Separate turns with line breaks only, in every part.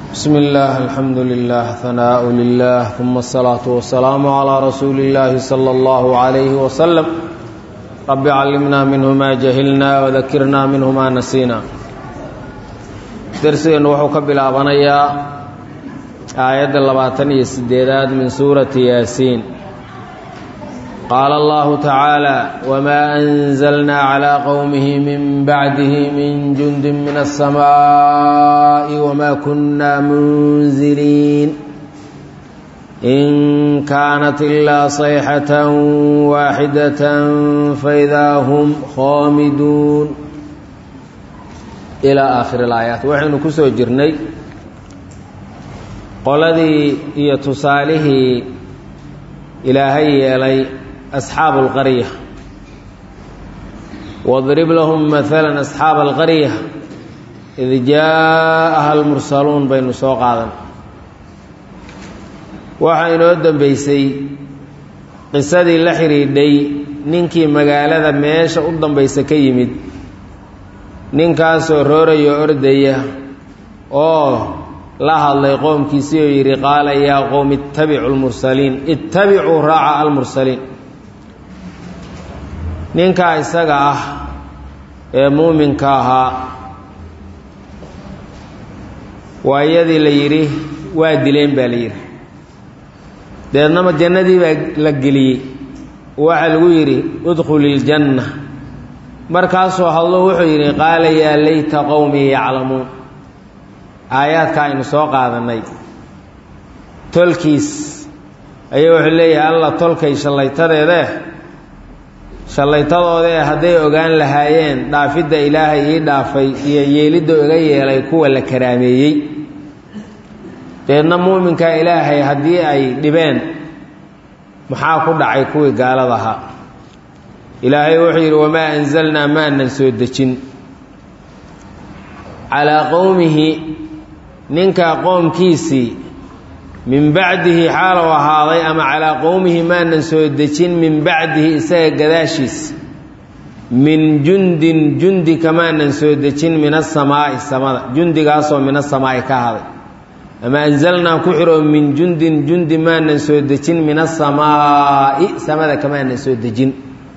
بسم الله الحمد لله ثناء لله ثم الصلاة والسلام على رسول الله صلى الله عليه وسلم رب علمنا منه ما جهلنا وذكرنا منه ما نسينا درسنا وحو كبلابنيا آية اللباتن يسديداد من سورة ياسين قال الله تعالى وما أنزلنا على قومه من بعده من جند من السماء وما كنا منزلين إن كانت إلا صيحة واحدة فإذا هم خامدون إلى آخر الآيات وحين كسو جرني قلدي يتصاله إلهي يلي أصحاب القرية واضرب لهم مثلا أصحاب القرية إذ جاءها المرسلون بين سوق هذا waxaa inoo dambaysay qisadii la xidhiidhay ninkii magaalada meesha u dambaysa ka yimid ninkaasoo rooraya ordaya oo la hadlay qoomkiisii oo yidhi qaala yaa qowm ittabicu lmursaliin ittabicuu raaca almursaliin ninkaa isaga ah ee muuminka ahaa waa iyadii la yidhi waa dileen baa la yidhi deednama jannadii baa la geliyey waxaa lagu yidhi udkhuli iljanna markaasoo hadlo wuxuu yidhi qaala yaa layta qowmii yaclamuun aayaadka aynu soo qaadannay tolkiis ayaa wuxuu leeyahay alla tolkay shallaytadeedee shallaytadoodee hadday ogaan lahaayeen dhaafidda ilaahay ii dhaafay iyo yeelidda iga yeelay kuwa la karaameeyey deedna muuminka ilaahay haddii ay dhibeen maxaa ku dhacay kuwii gaalada ahaa ilaahay wuxuu yidhi wamaa anzalnaa maanan soo dejin calaa qowmihi ninka qoomkiisii min bacdihi xaalow ahaaday ama calaa qowmihi maanan soo dejin min bacdihi isaga gadaashiis min jundin jundi kamaanan soo dejin min asamaa'i samada jundigaasoo min asamaa'i ka ahaaday ama anzalnaa ku xiroo min jundin jundi maanan soo dejin min asamaa'i samada kamaanan soo dejin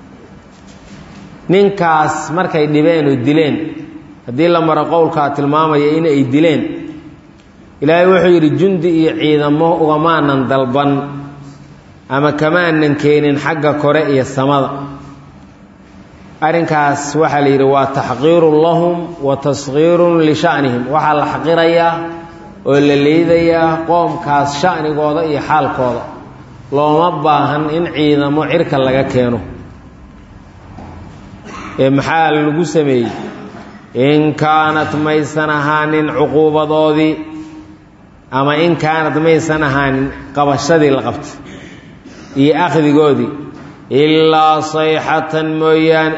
ninkaas markay dhibeen oo dileen haddii la maro qowlkaa tilmaamaya in ay dileen ilaahay wuxuu yidhi jundi iyo ciidamo ugamaanan dalban ama kamaanan keenin xagga kore iyo samada arrinkaas waxaa la yidhi waa taxqiirun lahum wa taskhiirun lisha'nihim waxaa la xaqirayaa oo la liidayaa qoomkaas sha'nigooda iyo xaalkooda looma baahan in ciidamo cirka laga keeno ee maxaa lagu sameeyey in kaanat maysan ahaanin cuquubadoodii ama in kaanad maysan ahaanin qabashadii la qabtay iyo akhdigoodii ilaa sayxatan mooyaane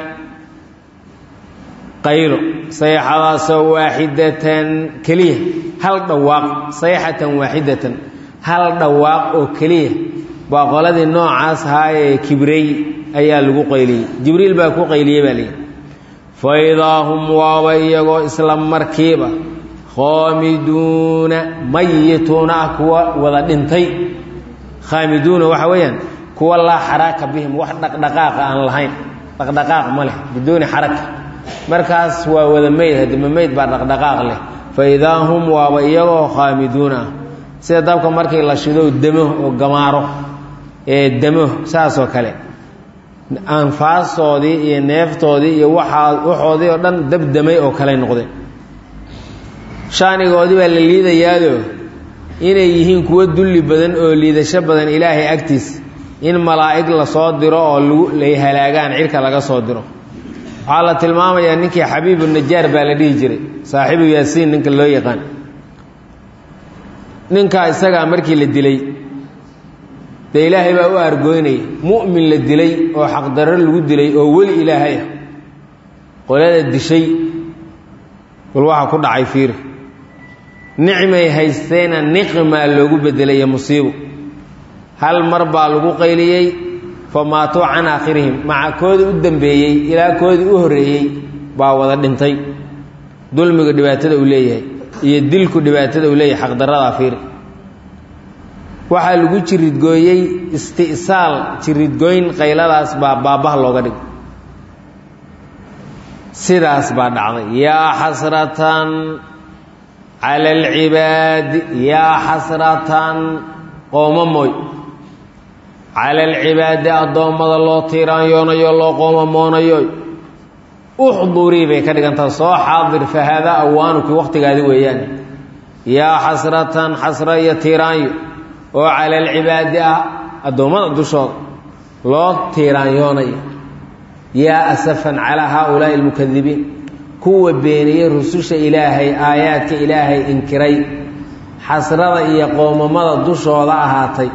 qaylo sayxadaasoo waaxidatan keliya hal dhawaaq sayxatan waaxidatan hal dhawaaq oo keliya baa qoladii noocaas ahaayee kibrey ayaa lagu qayliyey jibriil baa ku qayliyey baa layidhi fa idaa hum waaba iyagoo isla markiiba khaamiduuna mayituuna ah kuwa wada dhintay khaamiduuna waxa weeyaan kuwa laa xaraaka bihim wax dhaqdhaqaaqa aan lahayn dhaqdhaqaaq ma leh biduuni xaraka markaas waa wada meyd hadima meyd baa dhaqdhaqaaq leh fa idaa hum waaba iyagoo khaamiduuna ah sida dabka markii la shido demo oo gamaaro ee demo saasoo kale anfaastoodii iyo neeftoodii iyo waxaa waxoodii oo dhan dabdamay oo kale noqdeen shaanigoodii baa la liidayaado inay yihiin kuwo dulli badan oo liidasho badan ilaahay agtiis in malaa'ig lasoo diro oo lay halaagaan cirka laga soo diro waxaa la tilmaamayaa ninkii xabiibu najaar baa la dhihi jiray saaxiibu yaasiin ninka loo yaqaan ninkaa isagaa markii la dilay dee ilaahay baa u argoynaya mu'min la dilay oo xaqdarro lagu dilay oo weli ilaahay ah qolada dishay bal waxaa ku dhacay fiiri nicmay haysteena niqimaa loogu bedelaya musiibo hal mar baa lagu qayliyey fa maatuu can aakhirihim maca koodii u dambeeyey ilaa koodii u horreeyey baa wada dhintay dulmiga dhibaatada uu leeyahay iyo dilku dhibaatada uu leeyahay xaqdarradaa fiiri waxaa lagu jiridgooyey isti'saal jiridgooyn qayladaas baa baabbaha looga dhigay sidaas baa dhacday yaa xasratan cala alcibaadi yaa xasratan qoomamoy cala alcibaadi addoommada loo tiiraanyoonayo loo qoomamoonayo uxdurii bay ka dhigantaha soo xaadir fa haadaa awaanuki wakhtigaadi weeyaan yaa xasratan xasra iyo tiiraanyo oo cala alcibaadi ah addoommada dushooda loo tiiraanyoonayo yaa asafan calaa haaulaa'i almukadibiin kuwa beeniyey rususha ilaahay aayaadka ilaahay inkiray xasrada iyo qoomamada dushooda ahaatay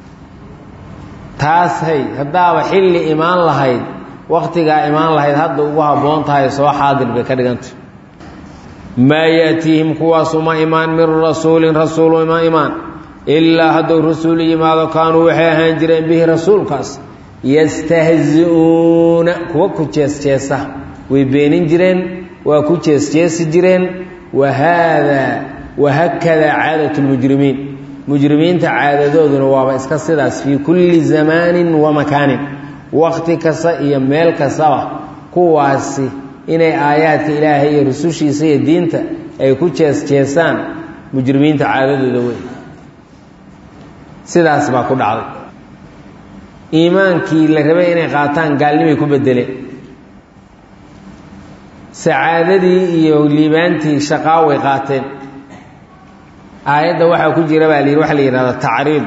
taashay haddaaba xilli imaan lahayd wakhtigaa imaan lahayd hadda ugu habboon tahay soo xaadir bay ka dhigantay maa yaatiihim kuwaas uma imaan min rasuulin rasuul uma imaan ilaa hadduu rasuul yimaado kaanuu waxay ahaan jireen bihi rasuulkaas yastahzi-uuna kuwa ku jeesjeesa way beenin jireen waa ku jeesjeesi jireen wa haadaa wahakadaa caadat lmujrimiin mujrimiinta caadadooduna waaba iska sidaas fii kulli zamaanin wa makaanin wakhti kasta iyo meel kastaba kuwaasi inay aayaadka ilaahay iyo rusushiisa iyo diinta ay ku jees-jeesaan mujrimiinta caadadooda wey sidaas baa ku dhacday iimaankii la rabay inay qaataan gaalnimay ku bedeleen sacaadadii iyo liibaantii shaqaa way qaateen aayadda waxaa ku jira baa la yidhi waxa la yidhahda tacriid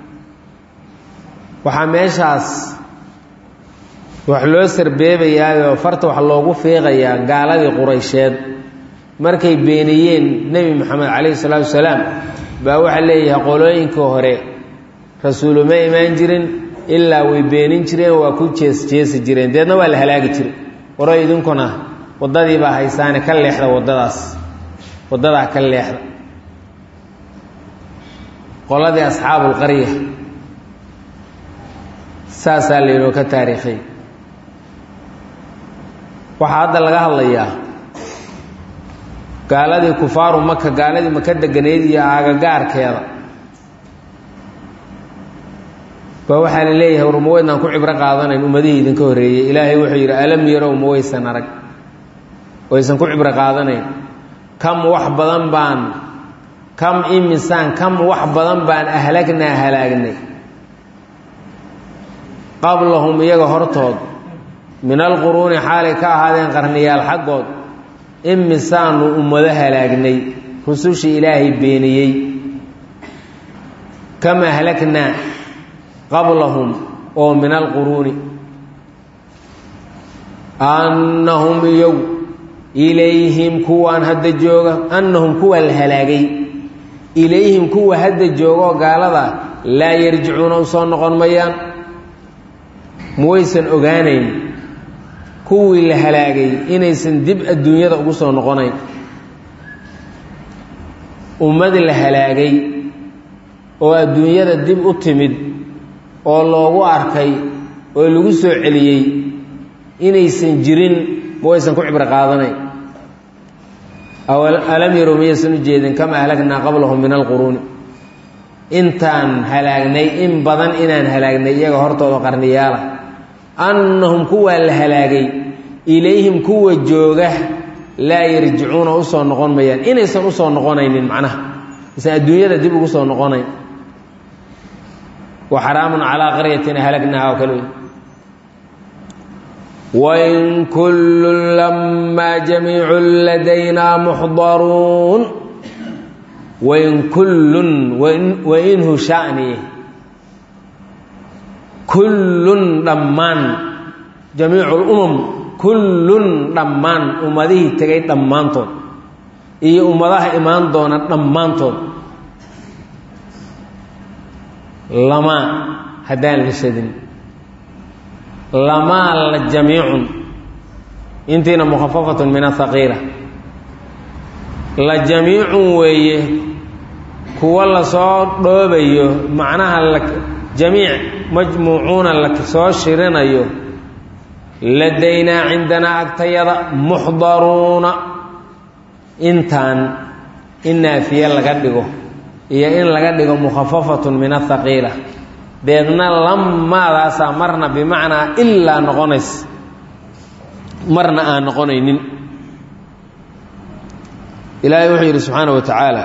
waxaa meeshaas wax loo sarbeebayaayoo farta wax loogu fiiqayaa gaaladii quraysheed markay beeniyeen nebi moxamed calayhi salaatu wasalaam baa waxaa leeyahay qolooyinkii hore rasuuluma imaan jirin ilaa way beenin jireen waa ku jees jeesi jireen deedna waa la halaagi jiray waro idinkuna waddadii baa haysaane ka leexda waddadaas waddadaa ka leexda qoladii asxaabulqarya saasaa laynoo ka taariikhay waxaa hadda laga hadlayaa gaaladii kufaaru maka gaaladii maka deganeyd iyo aagagaarkeeda ba waxaa la leeyahay war ma weydnaan ku cibro qaadanayn ummadihii idinka horreeyey ilaahay wuxuu yidhi alam yarow ma waysan arag waysan ku cibro qaadanayn kam wax badan baan kam imisaan kam wax badan baan ahlagnaa halaagnay qablahum iyaga hortood min alquruuni xaalay ka ahaadeen qarniyaal xaggood imisaanu ummado halaagnay rusushii ilaahay beeniyey kam ahlagnaa qablahum oo min alquruuni annahum iyagu ilayhim kuwaan hadda jooga annahum kuwa la halaagay ilayhim kuwa hadda joogaoo gaalada laa yarjicuuna u soo noqon mayaan muwaysan ogaanayn kuwii la halaagay inaysan dib adduunyada ugu soo noqonayn ummad la halaagay oo adduunyada dib u timid oo loogu arkay oo lagu soo celiyey inaysan jirin muwaysan ku cibro qaadanayn alam yarow miyaysan u jeedin kama ahlagnaa qablahum min alquruuni intaan halaagnay in badan inaan halaagnay iyaga hortooda qarniyaala annahum kuwaa la halaagay ilayhim kuwa jooga laa yarjicuuna usoo noqon mayaan inaysan usoo noqonaynin macnaha aysan adduunyada dib ugu soo noqonayn wa xaraamun calaa qaryatin ahlagnaha oo kale wey wain kullun lamaa jamiicun ladaynaa muxdaruun wain kullun wainhu shani kullun dhammaan jamiicu lumam kullun dhammaan ummadihii tegay dhammaantood iyo ummadaha imaan doona dhammaantood lamaa haddaan la shadin lamaa la jamiicun intiina mukhafafatun min ahaqiila la jamiicun weeye kuwa lasoo dhoobayo macnaha la jamiic majmuucuuna la soo shirinayo ladaynaa cindanaa agtayada muxdaruuna intaan in naafiye laga dhigo iyo in laga dhigo mukhafafatun min athaqiila deedna lamaadaasaa marna bimacnaa ilaa noqonays marna aan noqonaynin ilaahay wuxuu yidhi subxaana wa tacaala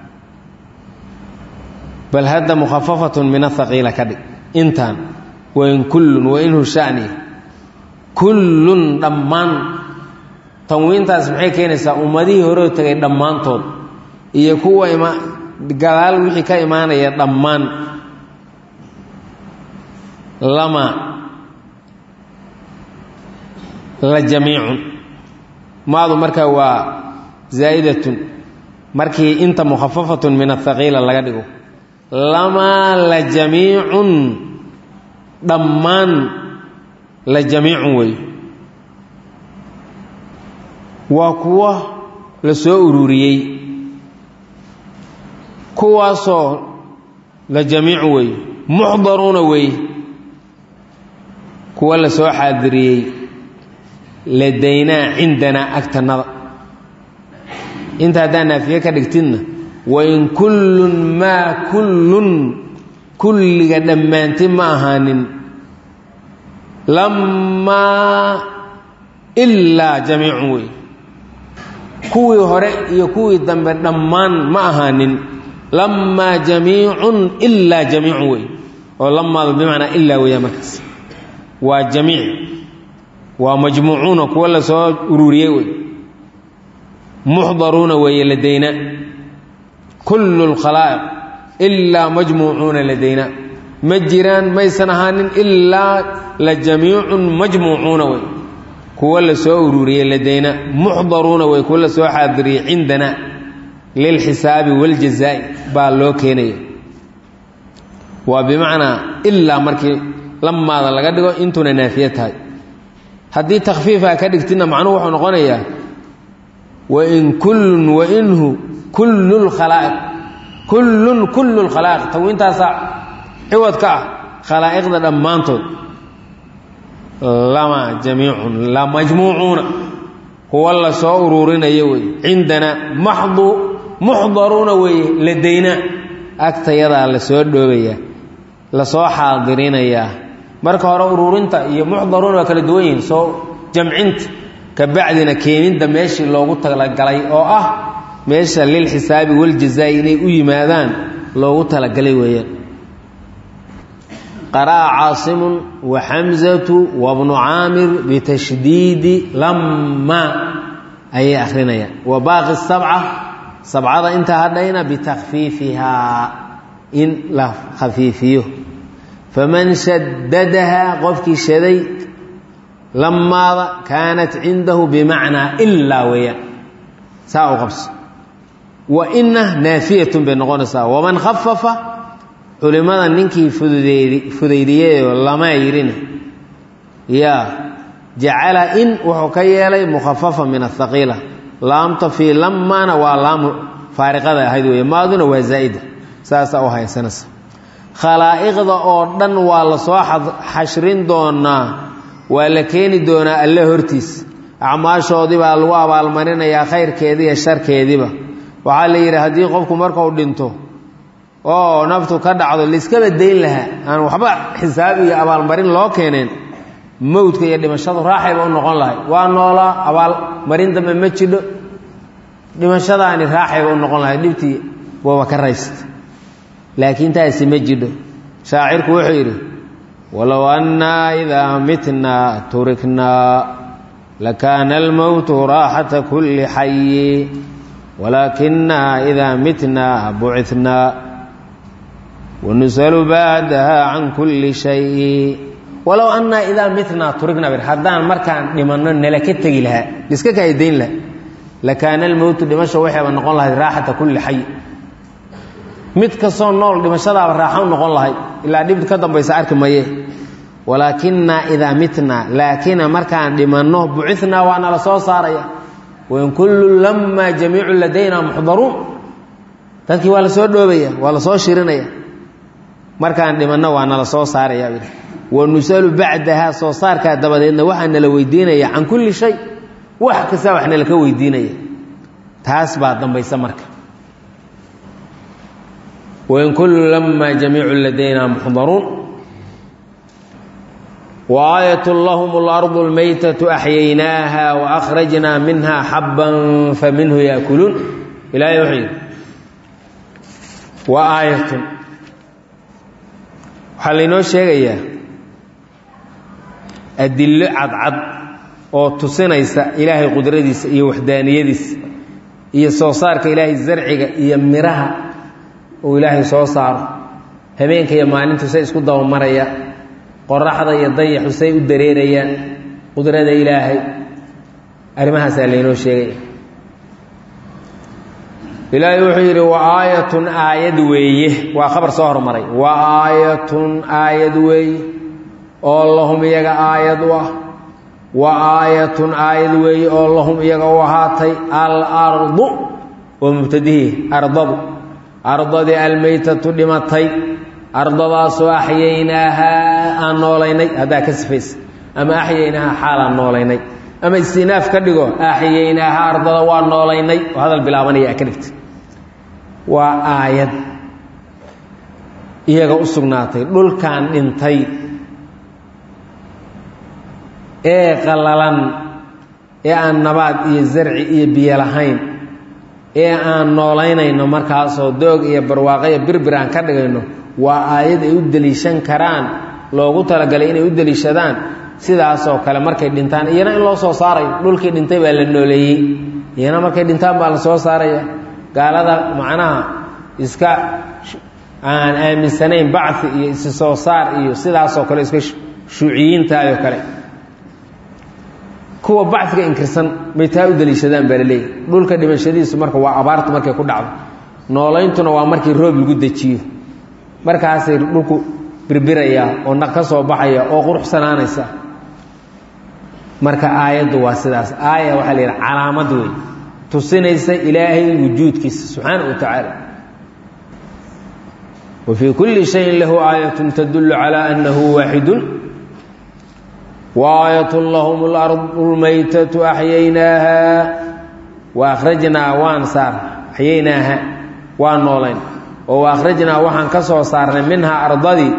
bal hadda mukhafafatun min athaqiila ka dhig intaan wain kullun wainhu shani kullun dhammaan tanwiintaas maxay keenaysaa ummadihii horeo tegay dhammaantood iyo kuwa ima gadaal wixii ka imaanaya dhammaan lama la jamiicun maadu markaa waa zaa'idatun markii inta mukhafafatun min athaqiila laga dhigo lamaa la jamiicun dhammaan la jamiicun wey waa kuwo la soo ururiyey kuwaasoo la jamiicu wey muxdaruuna wey kuwa la soo xaadiriyey ladaynaa cindanaa agtannada inta haddaa naafiye ka dhigtidna wain kullun maa kullun kulliga dhammaanti ma ahaanin lamaa ilaa jamiicun wey kuwii hore iyo kuwii dambe dhammaan ma ahaanin lamaa jamiicun ilaa jamiicun wey oo lamaadu bimacnaa ilaa weeyaa markaas waa jamiic waa majmuucuuna kuwa la soo ururiyey wey muxdaruuna weeye ladayna kullu lkhalaa'iq ilaa majmuucuuna ladayna ma jiraan maysan ahaanin ilaa la jamiicun majmuucuuna wey kuwa la soo ururiyey ladayna muxdaruuna wey kuwa la soo xaadiriyey cindana lilxisaabi waljazaa'i baa loo keenaya waa bimacnaa ilaa markii lamaada laga dhigo intuna naafiye tahay haddii takfiifaa ka dhigtidna macnuhu wuxuu noqonayaa wain kullun wainhu kullu lkhalaa'iq kullun kullu lkhalaa'iq tawiintaasaa ciwad ka ah khalaa'iqda dhammaantood lama jamiicun la majmuucuuna kuwa la soo uruurinayo wey cindana maxdu muxdaruuna weeye ladayna agtayadaa la soo dhoobayaa lasoo xaadirinayaa marka hore uruurinta iyo muxdaruuna waa kala duwan yihiin soo jamcinta ka bacdina keenidda meeshii loogu talagalay oo ah meesha lilxisaabi waljazaa'i inay u yimaadaan loogu talagalay weeyaan qara'a caasimun wa xamzatu wabnu caamir bitashdiidi lama ayay akhrinayaan wa baaqi sabca sabcada intaa hadhayna bitakfiifihaa in la khafiifiyo faman shadadahaa qofkii shaday lamaada kaanat cindahu bimacnaa ilaa weeyaan saa u qabso wa ina naafiyatun bay noqonaysaa waman khafafa culimmada ninkii fudud fudaydiyeyoo lama yidhina yaa jacala in wuxuu ka yeelay mukhafafa min athaqiila laamta fii lamaana waa laamu faariqada ahayd weeye maaduna waa zaa'ida saasaa u haysanaysa khalaa'iqda oo dhan waa la soo xashrin doonaa waa la keeni doonaa alle hortiis acmaashoodii baa lagu abaalmarinayaa khayrkeedii iyo sharkeediiba waxaa la yidhi haddii qofku markuu dhinto oo naftu ka dhacdo laiskaba dayn lahaa aan waxba xisaab iyo abaalmarin loo keeneen mowdka iyo dhimashadu raaxayba u noqon lahay waa noolaa abaalmarin dambe ma jidho dhimashadaani raaxayba u noqon lahay dhibtii waaba ka raysta laakiin taasi ma jidho shaacirku wuxuu yidhi walow annaa idaa mitnaa turiknaa lakaana almowtu raaxata kulli xayi walaakinaa idaa mitnaa bucitnaa wanusalu bacdaha can kulli shayi walow annaa idaa mitnaa turiknaa bir haddaan markaan dhimanno nala ka tegi lahaa liska kaaydayn laha lakaana almowtu dhimasha waxayba noqon lahayd raaxata kulli xayi mid kastoo nool dhimashadaaba raaxo u noqon lahayd ilaa dhib ka dambaysa arki maye walaakinaa idaa mitnaa laakina markaan dhimanno bucitnaa waa nala soo saaraya wain kullu lamaa jamiicu ladayna muxdaruun dadkii waa la soo dhoobaya waa la soo shirinaya markaan dhimanno waa nala soo saaraya wanusalu bacdahaa soo saarkaa dabadeedna waxaa nala weydiinaya can kulli shay wax kasta wax nalaka weydiinaya taas baa dambaysa marka wain kullu lamaa jamiicu ladayna muxdaruun وآية لهم الأرض الميتة أحييناها وأخرجنا منها حبا فمنه يأكلون إلى يحيي وآية waxaa laynoo sheegayaa adillo cadcad oo tusinaysa ilaahay qudradiisa iyo waxdaaniyadiisa iyo soo saarka ilaahay zarciga iyo miraha uu ilaahay soo saaro habeenka iyo maalintu say isku dabamaraya qoraxda iyo dayaxu say u dareerayaan qudrada ilaahay arrimahaasaa laynoo sheegaya ilaahay wuxuu yidhi wa aayatun aayad weeye waa khabar soo hormaray wa aayatun aayad weeye oo lahum iyaga aayad u ah wa aayatun aayad weeye oo lahum iyaga u ahaatay alardu oo mubtadihii ardadu ardadii almaytatu dhimatay ardadaasoo axyaynaahaa aan noolaynay haddaa ka sifaysa ama axyaynaahaa xaalaan noolaynay ama istinaaf ka dhigo axyaynaahaa ardada waa noolaynay oo hadal bilaabanaya ka dhigta waa aayad iyaga u sugnaatay dhulkan dhintay ee qallalan ee aan nabaad iyo zarci iyo biyo lahayn ee aan noolaynayno markaasoo doog iyo barwaaqo iyo birbir aan ka dhigayno waa aayad ay u deliishan karaan loogu talagalay inay u deliishadaan sidaasoo kale markay dhintaan iyana in loo soo saarayo dhulkii dhintay baa la nooleeyey iyana markay dhintaan baa la soo saaraya gaalada macnaha iska aan aaminsanayn bacfi iyo isi soo saar iyo sidaasoo kale iska shuuciyiintaayoo kale kuwa bacfiga inkirsan bay taa u deliishadaan baa laleeyahy dhulka dhimashadiisu marka waa abaartu markay ku dhacdo noolayntuna waa markii roob lagu dejiyo markaasay dhulku birbirayaa oo naq ka soo baxaya oo quruxsanaanaysa marka aayaddu waa sidaas aaya waxaa la yidhaha calaamad wey tusinaysa ilaahay wujuudkiisa subxaana wa tacaala wa fii kulli shayin lahu aayatun tadullu calaa annahu waaxidun waayat lahum اlardu lmaytatu axyaynaaha wa akhrajnaa waan saar axyaynaaha waan noolayn oo wa akhrajnaa waxaan ka soo saarnay minhaa ardadii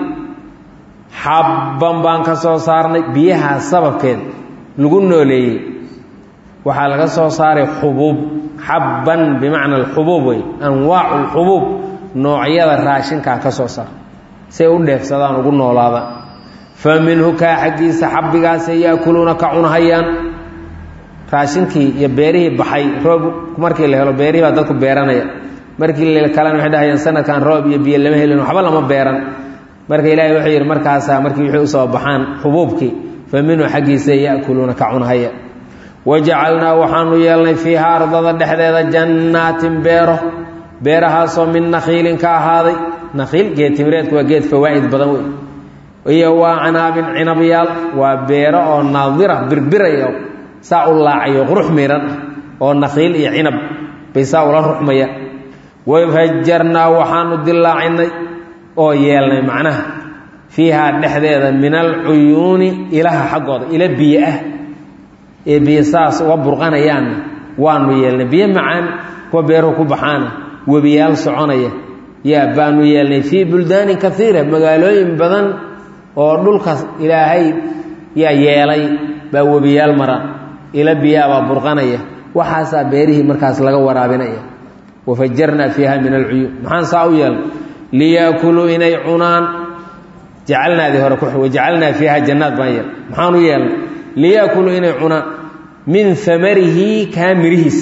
xabban baan ka soo saarnay biyahaa sababkeed lagu nooleeyey waxaa laga soo saaray xubuub xabban bimacna alxubuub wey anwaacu lxubuub noocyada raashinkaa ka soo saar say u dheefsadaan ugu noolaadaan fa minhu kaa xaggiisa xabbigaasay yaakuluuna ka cunahayaan raashinkii iyo beerihii baxay roob markii la helo beerihii baa dadku beeranaya markii la kalena waxay dhahayaan sanadkan roob iyo biyo lama helin waxba lama beeran marka ilaahay wuxuu yidhi markaasaa markii wixii usoo baxaan xubuubkii fa minhu xaggiisa yaakuluuna ka cunahaya wajacalnaa waxaanu yeelnay fiiha ardada dhexdeeda jannaatin beero beerahaasoo min nakhiilin ka ahaaday nakhiil geed timireedku waa geed fawaa'id badan wey iyo waa canaabin cinabyaal waa beero oo naadira birbiraya saa u laacayo qurux miiran oo nakhiil iyo cinab bay saa ula ruxmaya wafajarnaa waxaanu dillaacinay oo yeelnay macnaha fiihaa dhexdeeda min alcuyuuni ilaha xaggooda ila biyo ah ee biyo saas uga burqanayaanna waanu yeelnay biyo macaan kuwa beeruhu ku baxaana webiyaal soconaya yaa baanu yeelnay fii buldaanin kaiira magaalooyin badan oo dhulkaas ilaahay yaa yeelay baa webiyaal mara ila biyaabaa burqanaya waxaasaa beerihii markaas laga waraabinaya wafajarnaa fiiha min alcuyuun maxaan saa u yeelnay liyaakuluu inay cunaan jacalnaadii hore ku wajacalnaa fiiha jannaad baan yeel maxaan u yeelnay liyaakuluu inay cunaan min amarihi kaa mirihiis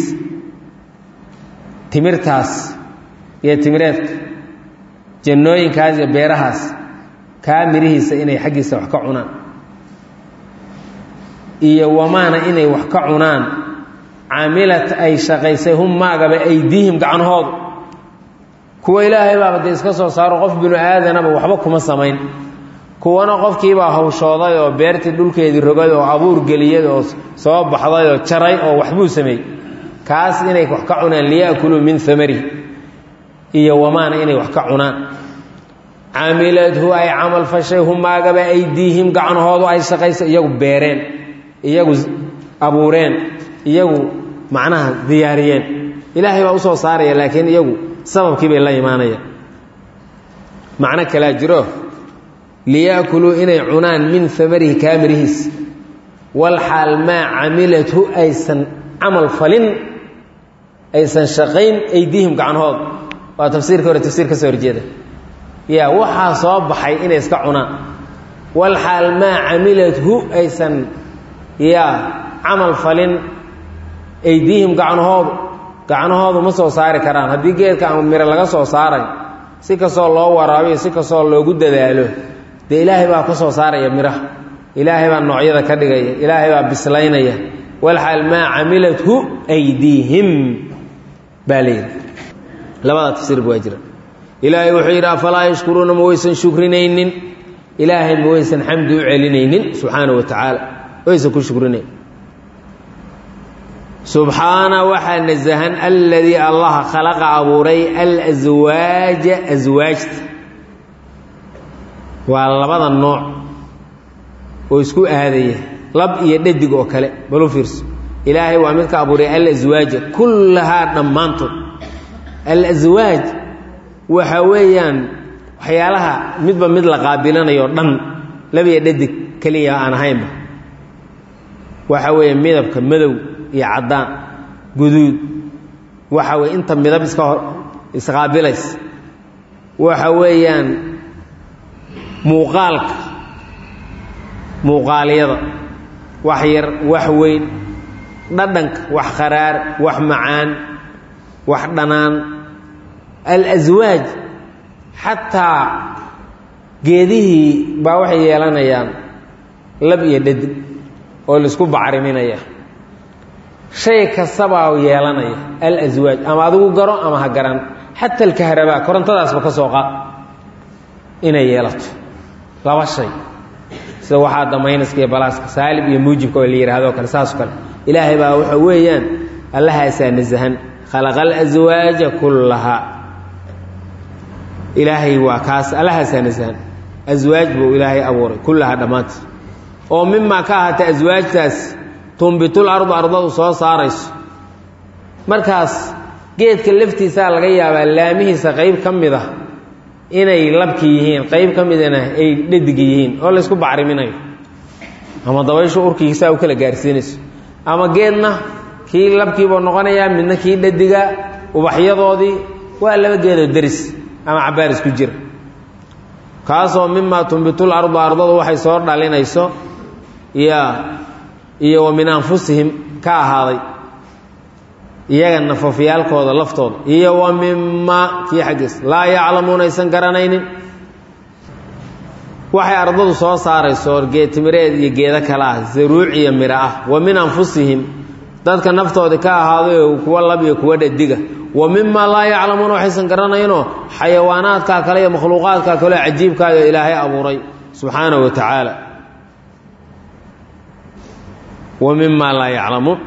timirtaas iyo timireedka jannooyinkaas iyo beerahaas kaa mirihiisa inay xaggiisa wax ka cunaan iyo wamaana inay wax ka cunaan camilat ay shaqaysay hum maagaba aydiihim gacanhoodu kuwa ilaahay baaba dee iska soo saaro qof binu aadanaba waxba kuma samayn kuwana qofkiibaa hawshooday oo beertii dhulkeedii rogay oo abuur geliyay oo soo baxday oo jaray oo waxbuu sameeyey kaas inay wax ka cunaan liyaakuluu min amarihi iyo wamaana inay wax ka cunaan camiladhu ay camal fashay humaagaba aydiihim gacanhoodu ay shaqaysay iyagu beereen iyagu abuureen iyagu macnaha diyaariyeen ilaahay baa usoo saaraya laakiin iyagu sababkii bay la imaanayaan macno kalaa jiro liyaakuluu inay cunaan min amarihi kaamirihiis walxaal maa camilathu aysan camal falin aysan shaqayn aydiihim gacanhood waa tafsiirka hore tafsiir ka soo horjeeda ya waxaa soo baxay inay iska cunaan walxaal maa camilathu aysan ya camal falin aydiihim gacanhoodu gacanahoodu ma soo saari karaan haddii geedka ama miro laga soo saaray si kastoo loo waraabiyo si kastoo loogu dadaalo dee ilaahay baa ka soo saaraya miraha ilaahay baa noocyada ka dhigaya ilaahay baa bislaynaya walxaal maa camilathu aydiihim baa layidhi labada tafsiirba waa jira ilaahay wuxuu yidhi afalaa yashkuruuna ma waysan shukrinaynin ilaahay ma waysan xamdi u celinaynin subxaana wa tacaala waysan ku shukrinayn subxaana waxaa nasahan aladii allaha khalaqa abuuray alswaaja aswaajta waa labada nooc oo isku aadaya lab iyo dhadig oo kale balu fiirso ilaahay waa midka abuuray alaswaaja kullahaa dhammaantood alaswaaj waxa weeyaan waxyaalaha midba mid la qaabilanayo dhan lab iyo dhadig keliya aan ahaynba waxa weeye midabka madow iyo caddaan guduud waxa weye inta midab iska hor isqaabilays waxa weeyaan muuqaalka muuqaalyada wax yar wax weyn dhadhanka wax kharaar wax macaan wax dhanaan alaswaaj xataa geedihii baa waxay yeelanayaan lab iyo dhadig oo laisku bacriminaya shay kastabaa yeelanaya alaswaaj ama adigu garo ama ha garan xata alkahrabaa korontadaasba ka soo qaad inay yeelato laba shay sida waxaa damaynaska iyo balaaska saalib iyo muujibka oo la yidhahdoo kale saasoo kale ilaahay baa waxa weeyaan allahaasaa nasahan khalaqa alaswaaja kullahaa ilaahay waa kaas allahaasaa nasahan aswaaj buu ilaahay abuuray kullahaa dhammaanteed oo mimaa ka ahaatay aswaajtaas tumbitul ardu ardadu soo saarayso markaas geedka laftiisaa laga yaabaa laamihiisa qayb ka mid ah inay labki yihiin qayb ka midana ay dhadig yihiin oo laysku bacriminayo ama dabayshu urkiisaa u kala gaarsiinayso ama geedna kii labkiibuu noqonayaa midna kii dhadiga ubaxyadoodii waa laba geedoo deris ama cabaar isku jira kaasoo mimaa tumbitul ardu ardadu waxay soo dhalinayso ya iyo wa min anfusihim ka ahaaday iyaga nafafyaalkooda laftooda iyo wa mimaa kii xaggiis laa yaclamuuna aysan garanaynin waxay ardadu soo saarayso geetimireed iyo geedo kale ah zaruuc iyo miro ah wa min anfusihim dadka naftoodii ka ahaaday kuwa lab iyo kuwa dhadiga wa mimaa laa yaclamuuna waxaysan garanaynoo xayawaanaadkaa kale iyo makhluuqaadkaa kaleo cajiibkaayo ilaahay abuuray subxaanahu wa tacaala wa mimaa laa yaclamuun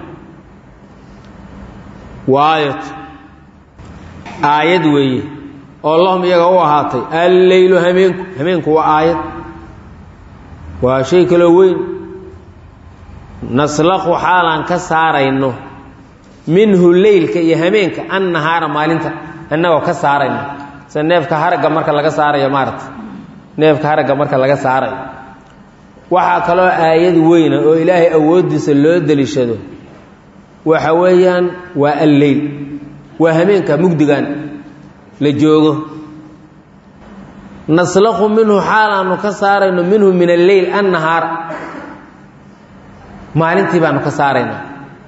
waa aayad aayad weeye oo lahum iyaga u ahaatay alleylu hameenku hameenku waa aayad waa shay kaloo weyn naslaqu xaalaan ka saarayno minhu leylka iyo hameenka annahaara maalinta annagoo ka saarayno sida neefka haragga marka laga saarayo maarata neefka haragga marka laga saarayo waxaa kaloo aayad weyna oo ilaahay awooddiisa loo deliishado waxa weeyaan waa alleyl waa hameenka mugdigan la joogo naslaqu minhu xaal aanu ka saarayno minhu min alleyl annahaar maalintii baanu ka saaraynaa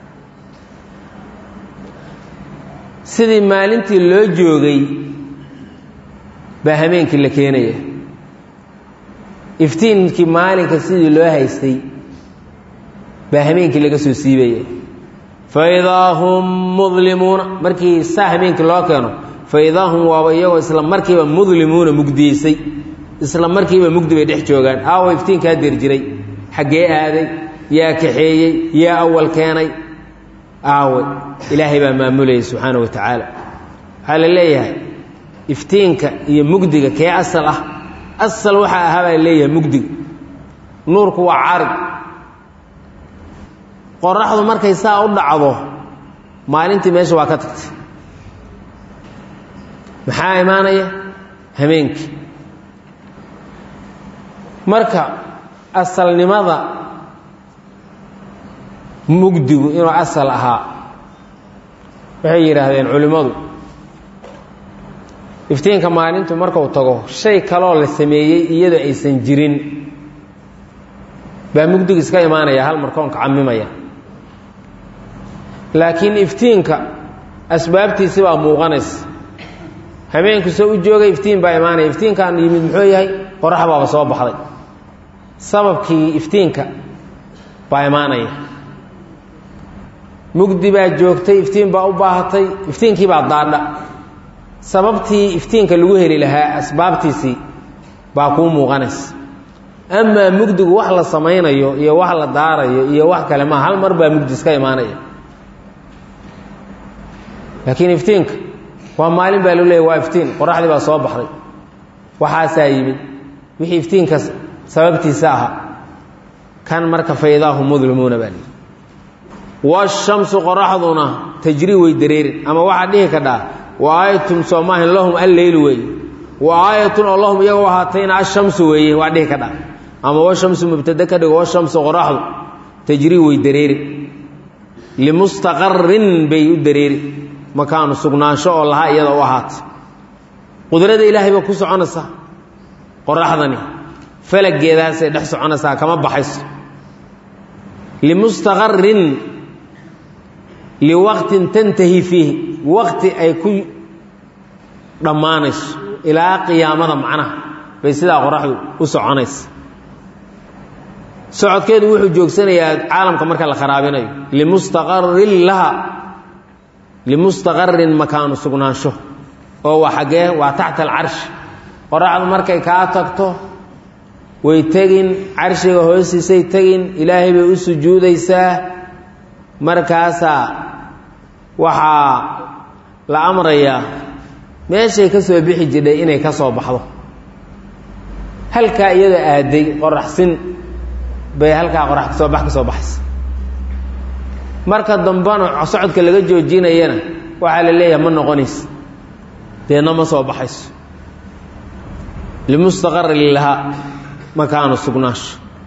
sidii maalintii loo joogay baa hameenkii la keenaya iftiinkii maalinka sidii loo haystay baa hameenkii laga soo siibaya faidaa hum mudlimuuna markii saa hameenkii loo keeno faidaa hum waaba iyagoo isla markiiba mudlimuuna mugdiyeysay isla markiiba mugdi bay dhex joogaan aawa iftiinkaa dir jiray xaggee aaday yaa kaxeeyey yaa awal keenay aawe ilaahay baa maamulayay subxaana wa tacaala waxaa la leeyahay iftiinka iyo mugdiga kee asal ah asal waxaa ahaa baa leeyahay mugdiga nuurku waa carig qoraxdu markay saa u dhacdo maalintii meesha waa ka tagtay maxaa imaanaya hameenkii marka asalnimada mugdigu inuu asal ahaa waxay yidhaahdeen culimmadu iftiinka maalintu markuu tago shay kaloo la sameeyey iyadoo aysan jirin baa mugdiga iska imaanaya hal markoonka camimaya laakiin iftiinka asbaabtiisi baa muuqanaysa habeenku soo u joogay iftiin baa imaanaya iftiinkaan yimid muxuu yahay qorax baaba soo baxday sababkii iftiinka baa imaanaya mugdi baa joogtay iftiin baa u baahatay iftiinkii baa daadha sababtii iftiinka lagu heli lahaa asbaabtiisii baa kuu muuqanaysa amaa mugdigu wax la samaynayo iyo wax la daarayo iyo wax kale maa hal mar baa mugdi iska imaanaya laakiin iftiinka waa maalin baa loo leeyay waa iftiin qoraxdii baa soo baxday waxaasaa yimid wixii iftiinka sababtiisa ahaa kan marka faydaahu mudlimuuna baa lihi washamsu qoraxduna tajrii way dareerin ama waxaa dhihi kadhaa wa aayatum soomaahin lahum alleylu weeye wa aayatun oo lahum iyagoo ahaatayna ashamsu weeye waa dhihi kadhaa ama washamsu mubtade ka dhigo washamsu qoraxdu tajrii way dareeri limustaqarin bay u dareeri makaanu sugnaansho oo lahaa iyada u ahaatay qudrada ilaahay baa ku soconaysaa qoraxdani falageedaasay dhex soconaysaa kama baxayso limustaqarin liwaqtin tantahi fiihi waqti ay ku dhammaanayso ilaa qiyaamada macnaha bay sidaa qoraxdu u soconaysa socodkeedu wuxuu joogsanayaa caalamka marka la kharaabinayo limustaqarin laha limustaqarin makaanu sugnaansho oo waa xaggee waa taxta alcarshi qoraxdu markay kaa tagto way tegin carshiga hoostiisay tegin ilaahay bay u sujuudaysaa markaasaa waxaa la amrayaa meeshay ka soo bixi jidhay inay ka soo baxdo halkaa iyadoo aaday qoraxsin bay halkaa qorax kasoo bax ka soo baxaysa marka dambana socodka laga joojinayana waxaa la leeyahay ma noqonaysa deedna ma soo baxayso limustaqarin lahaa makaanu sugnaasho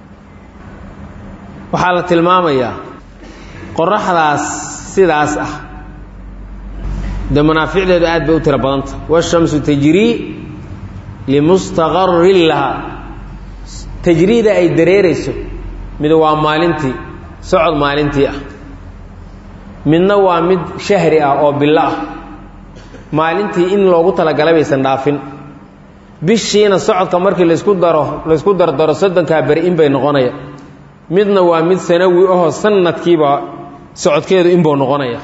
waxaa la tilmaamayaa qoraxdaas sidaas ah dee manaaficdeedu aad bay u tiro badanta washamsu tajrii limustaqarin lahaa tajriida ay dareerayso mid waa maalintii socod maalintii ah midna waa mid shahri ah oo bilo ah maalintii in loogu talagalay baysan dhaafin bishiina socodka markii laysku daro laysku dardaro soddonkaa beri in bay noqonaya midna waa mid sanawi ahoo sanadkiiba socodkeedu inbuu noqonaya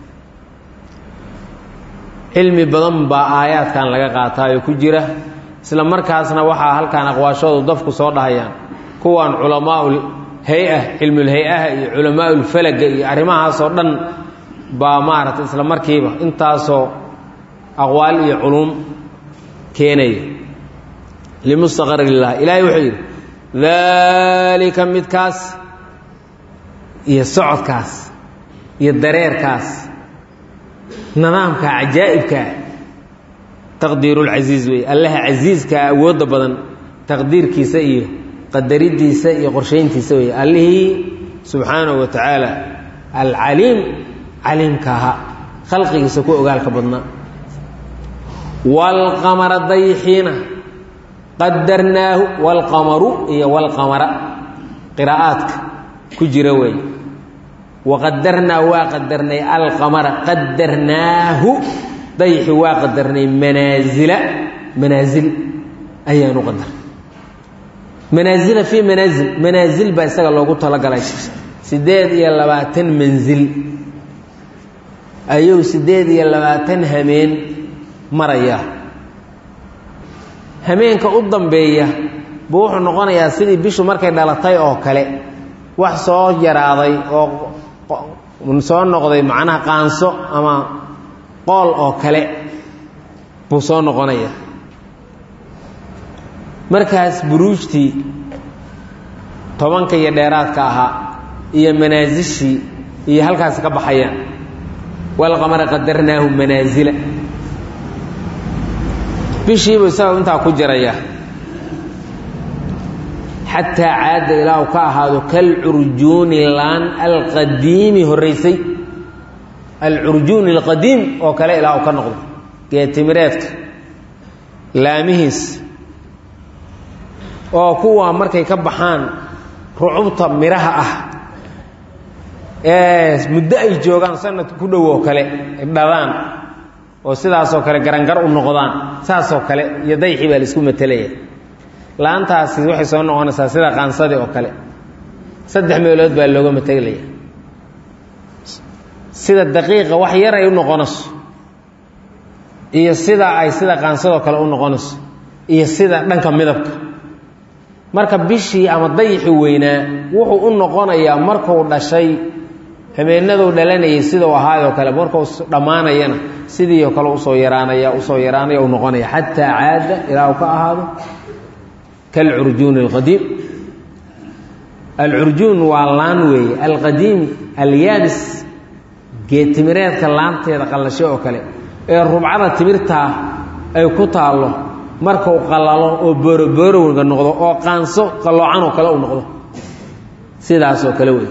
cilmi badan baa aayaadkan laga qaataayo ku jira isla markaasna waxaa halkaan aqwaashoodu dafku soo dhahayaan kuwan culamaau hay-a cilmulhay-aha iyo culamaaulfalaga iyo arrimahaasoo dhan baa maaragtay isla markiiba intaasoo aqwaal iyo culuum keenaya limustaqarin lilah ilaahay wuxuu yidhi daalika midkaas iyo socodkaas iyo dareerkaas nidaamka cajaa'ibkaa taqdiirulcasiiz wey allaha casiiskaa awoodda badan taqdiirkiisa iyo qadaridiisa iyo qorshayntiisa wey allihii subxaanahu wa tacaala alcaliim caliimka ahaa khalqigiisa ku ogaalka badnaa waalqamara dayxiina qadarnaahu waalqamaru iyo waalqamara qiraa'aadka ku jira wey waqadarnaa waa qadarnay alqamara qadarnaahu dayxi waa qadarnay manaasila manaasil ayaanu qadarnay manaasila fii manaasil manaasil baa isaga loogu talagalay siddeed iyo labaatan mansil ayuu siddeed iyo labaatan hameen maraya hameenka u dambeeya buu wuxuu noqonayaa sidii bishu markay dhalatay oo kale wax soo yaraaday oo soo noqday macnaha qaanso ama qool oo kale buu soo noqonaya markaas buruujtii tobanka iyo dheeraadka ahaa iyo manaasishii iyo halkaas ka baxayaan walqamara qadarnaahu manaasila bishiibuu isaga intaa ku jiraya xataa caada ilaa uu ka ahaado kalcurjuuni laan alqadiimi horraysay alcurjuuni alqadiim oo kale ilaa uu ka noqdo geetimireedka laamihiis oo kuwa markay ka baxaan rucubta midhaha ah ee muddo ay joogaan sanad ku dhow oo kale dhadaan oo sidaasoo kale garangar u noqdaan saasoo kale iyo dayxii baa laisku matelaya laantaasi waxay soo noqonaysaa sida qaansadii oo kale saddex meelood baa looga matelaya sida daqiiqa wax yar ay u noqonayso iyo sida ay sida qaansadoo kale u noqonayso iyo sida dhanka midabka marka bishii ama dayixi weynaa wuxuu u noqonayaa markuu dhashay habeenaduu dhalanayay sidau ahaayoo kale markuu dhammaanayana sidii oo kale usoo yaraanaya usoo yaraanaya u noqonaya xataa caada ilaa uu ka ahaado kalcurjuuni alqadiim alcurjuun waa laan weeye alqadiim alyaabis geetimireedka laanteeda qallasho oo kale ee rubcada timirtaa ay ku taallo markuu qallalo oo booroboorowga noqdo oo qaanso qalloocanoo kale u noqdo sidaasoo kale wey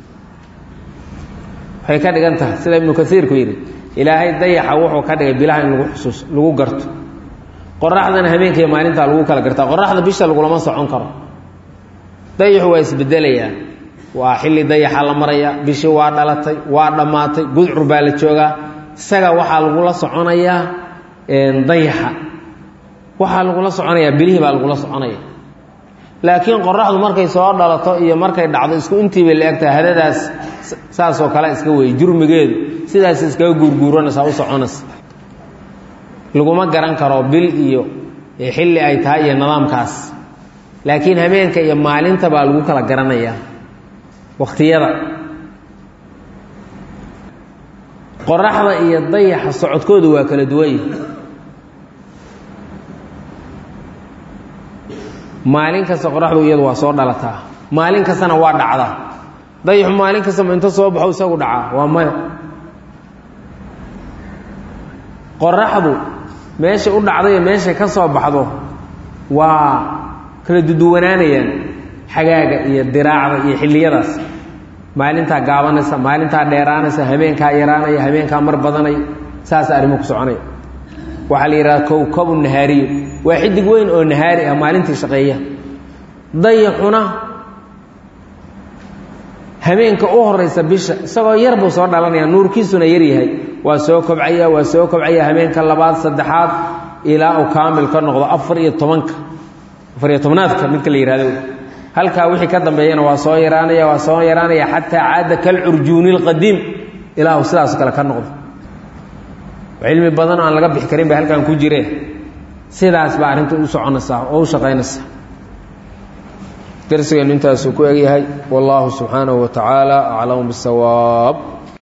waxay ka dhigan tahay sida ibnu kasiirku yidhi ilaahay dayaxa wuxuu ka dhigay bilaha in lagu xusuus lagu garto qoraxdana habeenkaiyo maalintaa lagu kala gartaa qoraxda bisha lagulama socon karo dayaxu waa isbedelayaa waa xilli dayaxa la maraya bishii waa dhalatay waa dhammaatay gudcur baa la joogaa isaga waxaa lagula soconayaa dayaxa waxaa lagula soconayaa bilihii baa lagula soconaya laakiin qoraxdu markay soo dhalato iyo markay dhacdo isku intii bay la egtahay hadadaas saasoo kale iska weeye jurmigeedu sidaas iskaga guurguuranaysaa u soconaysa laguma garan karo bil iyo xilli ay tahay iyo nidaamkaas laakiin habeenka iyo maalinta baa lagu kala garanayaa wakhtiyada qoraxda iyo dayaxa socodkoodu waa kala duwanye maalin kasta qoraxdu iyadu waa soo dhalataa maalin kastana waa dhacdaa dayaxu maalin kastama inta soo baxo isagu dhacaa waa maya qoraxdu meesha u dhacdayo meeshay ka soo baxdo waa kala duduwanaanayaan xagaaga iyo diraacda iyo xilliyadaas maalintaa gaabanaysa maalintaa dheeraanaysa habeenkaa yaraanaya habeenkaa mar badanaya saas arrimo ku soconaya waxaa la yidhahda kowkabu nahaariyo waa xidig weyn oo nahaari ah maalintii shaqeeya dayaxuna habeenka u horaysa bisha isagoo yar buu soo dhalanaya nuurkiisuna yar yahay waa soo kobcaya waa soo kobcaya habeenka labaad saddexaad ilaa uu kaamil ka noqdo afar iyo tobanka afar iyo tobnaadka midka la yihahdo halkaa wixii ka dambeeyana waa soo yaraanaya waa soo yaraanaya xataa caada kalcurjuuni lqadiim ilaa uu sidaas kale ka noqdo cilmi badan oo aan laga bixi karin bay halkan ku jireen sidaas baa arrinta u soconaysaa oo u shaqaynaysaa darsigeennu intaasuu ku egyahay wallaahu subxaanahu wa tacaala aclamu bisawaab